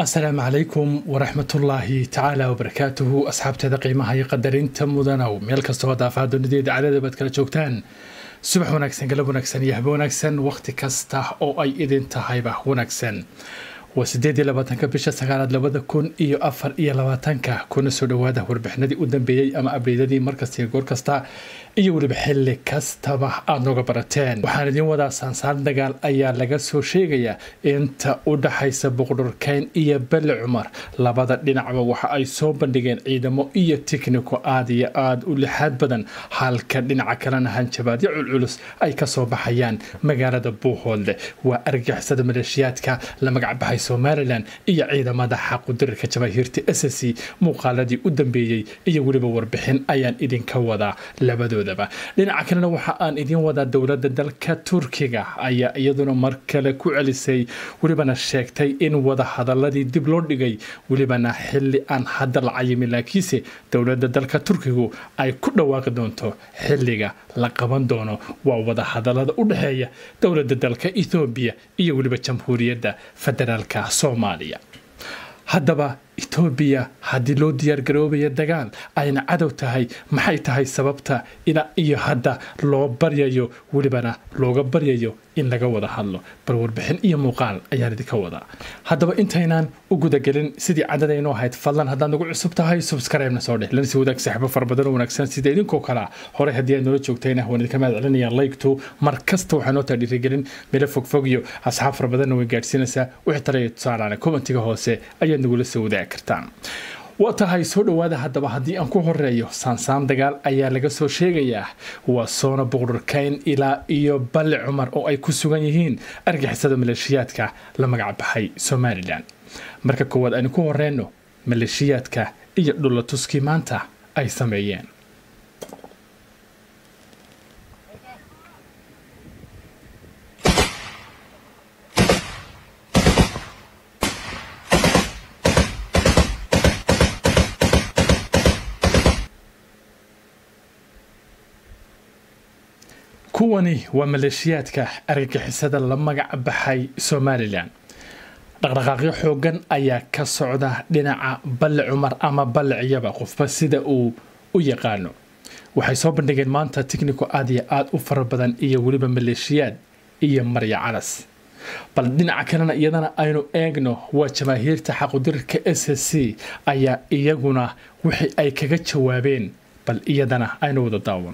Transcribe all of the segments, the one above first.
asalaamu calaykum waraxmatullaahi tacaala wabarakaatuhu asxaabteeda qiimaha iyo qadarinta mudanow meel kastoo daafaha dunideeda cadada baad kala joogtaan subax wanaagsan galab wanaagsan iyo habe wanaagsan wakhti kasta oo ay idin tahayba wanaagsan waa sideed iyo labaatanka bisha sagaalaad labada kun iyo afar iyo labaatanka kuna soo dhawaada warbixinadii u dambeeyey ama abreydadii markasta iyo goor kasta iyo weliba xilli kastaba aada nooga barateen waxaan idiin wadaa saansaan dagaal ayaa laga soo sheegayaa inta u dhaxaysa boqdhorkeyn iyo belle cumar labada dhinacba waxa ay soo bandhigeen ciidamo iyo tikniko aada iyo aada u lixaad badan halka dhinaca kalena hanjabaadyo culculus ay kasoo baxayaan magaalada buuhoodle waa argixisada maleeshiyaadka la magacbaxay somalilan iyo ciidamada xaqudirirka jabaahiirta s c muuqaaladii u dambeeyey iyo weliba warbixin ayaan idinka wadaa labadoodaba dhinaca kalena waxa aan idiin wadaa dowladda dalka turkiga ayaa iyaduna mar kale ku celisay welibana sheegtay in wada hadaladii dib loo dhigay welibana xili aan hadda la cayimin laakiinse dowladda dalka turkigu ay ku dhawaaqi doonto xiliga la qaban doono waa wada hadalada u dhexeeya dowladda dalka ethoobiya iyo weliba jamhuuriyadda federaalka soomaaliya haddaba etoobiya haddii loo diyaargaroobaya dagaal ayna cadow tahay maxay tahay sababta ina iyo hadda loo baryayo welibana looga baryayo in laga wada hadlo bal warbixin iyo muuqaal ayaan idinka wadaa haddaba intaynaan u gudagelin sidii cadadaynu ahayd fadlan haddaad nagu cusub tahay subscribe-na soo dheh lansi wadaag saaxiibo fara badan oo wanaagsan sida idinkoo kalea horey haddii aad noola joogtayna waan idinka mahad celinaya laygtu mar kasta waxaa noo taha dhiirigelin meelo fogfog iyo asxaab fara badanna way gaadhsiinaysaa wixii talaya tusaalaana commentiga hoose ayaad nagula soo wadaagi kartaan waa tahay soo dhowaada haddaba haddii aan ku horeeyo saansaan dagaal ayaa laga soo sheegayaa waa soona boqdhorkeyn ilaa iyo balle cumar oo ay ku sugan yihiin argixisada maleeshiyaadka la magacbaxay somalilan marka koowaad aynu ku horeyno maleeshiyaadka iyo dhulatuskii maanta ay sameeyeen kuwani waa maleeshiyaadka argagixisada la magac baxay somalilan dhaqdhaqaaqyo xoogan ayaa ka socda dhinaca balle cumar ama balle ciyaba qofba sida uu u yaqaano waxay soo bandhigeen maanta tikniko aad iyo aad u fara badan iyo weliba maleeshiyaad iyo marya calas bal dhinaca kalena iyadana aynu eegno waa jamaahiirta xaqudirirka s c ayaa iyaguna wixii ay kaga jawaabeen bal iyadana aynu wada daawan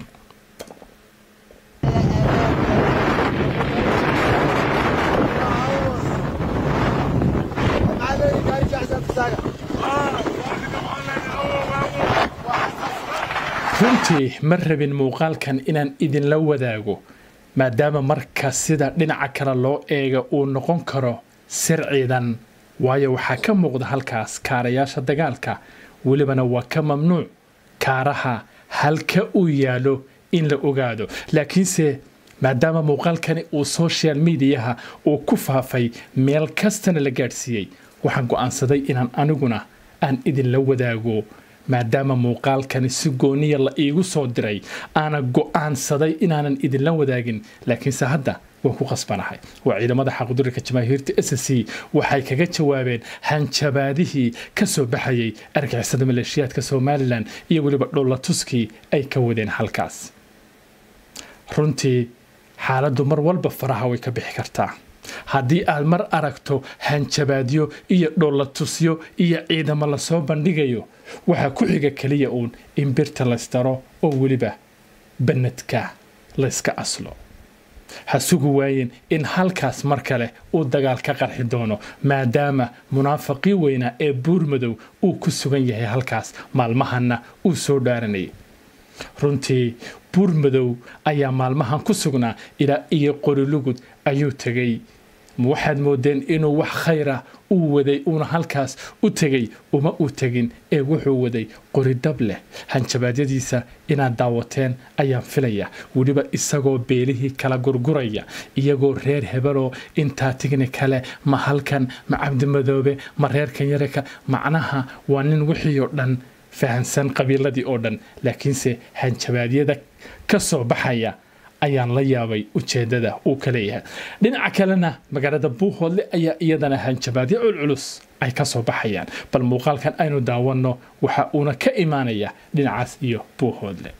runtii ma rabin muuqaalkan inaan idinla wadaago maadaama marka sida dhinaca kale loo eega uu noqon karo sir ciidan waayo waxaa ka muuqda halkaas kaarayaasha dagaalka welibana waa ka mamnuuc kaaraha halka uu yaalo in la ogaado laakiinse maadaama muuqaalkani uu social mediaha uu ku faafay meel kastana la gaadhsiiyey waxaan go'aansaday inaan aniguna aan idinla wadaago maadaama muuqaalkani si gooniya la iigu soo diray aana go'aansaday inaanan idinla wadaagin laakiinse hadda waan ku qasbanahay waa ciidamada xaqudirirka jamaahiirta s c waxay kaga jawaabeen hanjabaadihii ka soo baxayay argixisada maleeshiyaadka somalilan iyo weliba dhollatuskii ay ka wadeen halkaas runtii xaaladdu mar walba faraha way ka bixi kartaa haddii aad mar aragto hanjabaadyo iyo dhollatusyo iyo ciidamo lasoo bandhigayo waxaa ku xiga keliya uun in birta laysdaro oo weliba banadka layska aslo ha sugu waayeen in halkaas mar kale uu dagaal ka qarxi doono maadaama munaafaqii weynaa ee buurmadow uu ku sugan yahay halkaas maalmahanna uu soo dhaaranayay runtii buurmadow ayaa maalmahan ku sugnaa ilaa iyo qorilugud ayuu tegay waxaad moodeen inuu wax khayra uu waday uuna halkaas u tegay uma uu tegin ee wuxuu waday qoridab leh hanjabaadyadiisa inaad daawateen ayaan filaya weliba isagoo beelihii kala gurguraya iyagoo reer hebeloo intaa tigni kale ma halkan ma cabdimadoobe ma reerkan yareka macnaha waa nin wixii oo dhan fahansan qabiiladii oo dhan laakiinse hanjabaadyada ka soo baxaya ayaan la yaabay ujeedada uu ka leeyahay dhinaca kalena magaalada buuhoodle ayaa iyadana hanjabaadyo culculus ay ka soo baxayaan bal muuqaalkan aynu daawanno waxa uuna ka imaanaya dhinacaas iyo buuhoodle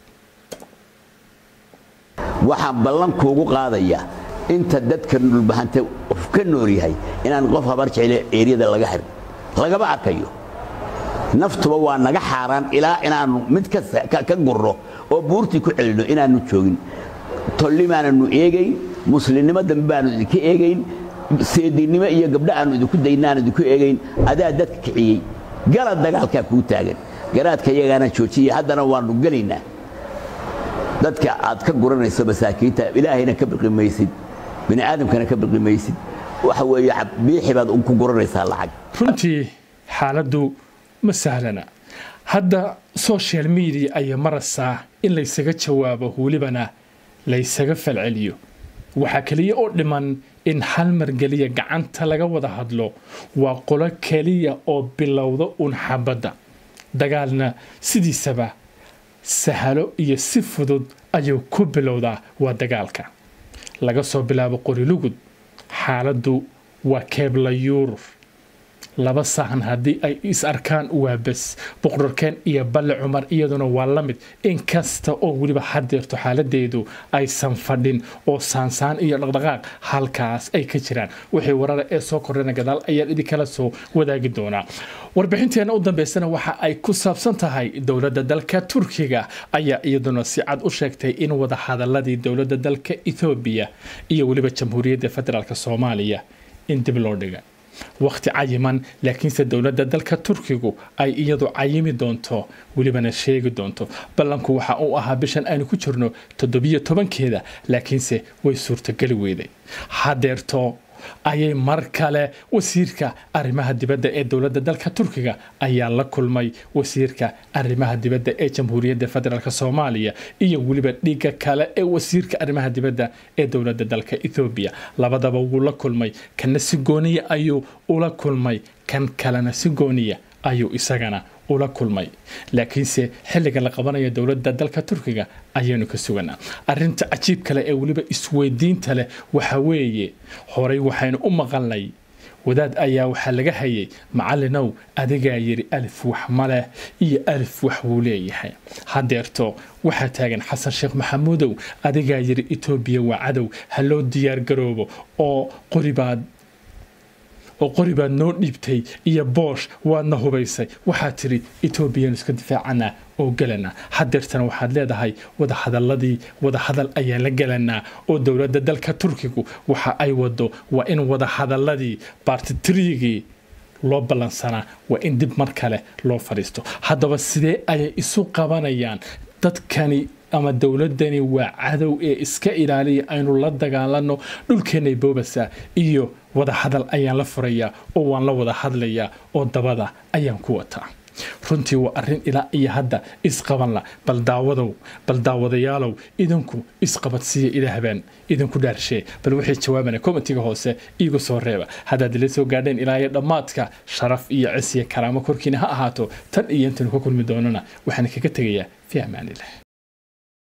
waxaan ballan kuugu qaadayaa inta dadka dhulbahanta ka nool yahay inaan qof habar jecle eeryada laga xirin lagama arkayo naftuba waa naga xaaraan ilaa inaannu mid ka gurno oo buurtii ku celinno inaannu joogin tollimaananu eegayn muslimnimo dambe baanu idinka eegayn seedinnimo iyo gabdho aannu idinku daynaan idinku eegayn adaa dadka kiciyey gala dagaalkaa kuu taagan garaadka iyagaana joojiya haddana waannu gelaynaa dadka aad ka guranayso masaakiinta ilaahayna ka biqi maysid bini aadamkana ka biqi maysid waxa weeye biixi baad ku guranaysaa lacag runtii xaaladdu ma sahlana hadda social media ayaa maraysaa in laysaga jawaabo welibana laysaga falceliyo waxaa keliya oo dhiman in hal margeliya gacanta laga wada hadlo waa qolo keliya oo bilowda uun xabadda dagaalna sidiisaba sahalo iyo si fudud ayuu ku bilowdaa waa dagaalka laga soo bilaabo qorilugud xaaladdu waa keebla yuurur laba sahan haddii ay is arkaan waa bes boqorkeen iyo balle cumar iyaduna waa la mid in kasta oo weliba hadeerto xaaladeedu aysan fadhin oo saansaan iyo dhaqdhaqaaq halkaas ay ka jiraan wixii warara ee soo kordhana gadaal ayaan idinkala soo wadaagi doonaa warbixinteena u dambeysana waxa ay ku saabsan tahay dowladda dalka turkiga ayaa iyaduna si cad u sheegtay in wada hadaladii dowladda dalka ethoobiya iyo weliba jamhuuriyadda federaalk soomaaliya in dib loo dhiga wakhti cayiman laakiinse dowladda dalka turkigu ay iyadu cayimi doonto welibana sheegi doonto ballanku waxa uu ahaa bishan aynu ku jirno toddobiyo tobankeeda laakiinse way suurtogeli weyday hadeerto ayay mar kale wasiirka arrimaha dibadda ee dowladda dalka turkiga ayaa la kulmay wasiirka arrimaha dibadda ee jamhuuriyadda federaalk soomaaliya iyo weliba dhiga kale ee wasiirka arrimaha dibadda ee dowladda dalka ethoobiya labadaba wuu la kulmay kana si gooniya ayuu ula kulmay kan kalena si gooniya ayuu isagana ula kulmay laakiinse xilliga la qabanayo dowladda dalka turkiga ayaynu ka suganaa arinta cajiib kale ee weliba isweydiinta leh waxa weeye horey waxaynu u maqalnay wadaad ayaa waxaa laga hayay macalinow adigaa yidhi alif wax maleh iyo alif wax wuu leeyahay hadeerto waxaa taagan xasan sheekh maxamuudow adigaa yidhi etoobiya waa cadow ha loo diyaargaroobo oo qoribaad oo qori baad noo dhiibtay iyo boosh waadna hubaysay waxaad tidhi etoobiyanu iska difaacana oo gelanaa hadeertana waxaad leedahay wadahadaladii wadahadal ayaan la gelanaa oo dowladda dalka turkigu waxa ay wado waa in wadahadaladii baartitriigii loo ballansanaa waa in dib mar kale loo fadhiisto haddaba sidee ayay isu qabanayaan dadkani ama dowladani waa cadow ee iska ilaaliya aynu la dagaalano dhulkeennay boobasa iyo wada hadal ayaan la furayaa oo waan la wada hadlayaa oo dabada ayaan ku wataa runtii waa arrin ilaa iyo hadda isqabanla bal daawadow bal daawadayaalow idinku isqabadsiiya ila habeen idinku dhaarshee bal waxay jawaabana komitiga hoose iigu soo reeba haddaad ila soo gaadheen ilaa iyo dhammaadka sharaf iyo cis iyo karaamo korkiina ha ahaato tan iyo intaynu ka kulmi doonana waxaan kaga tegayaa fi amaanilah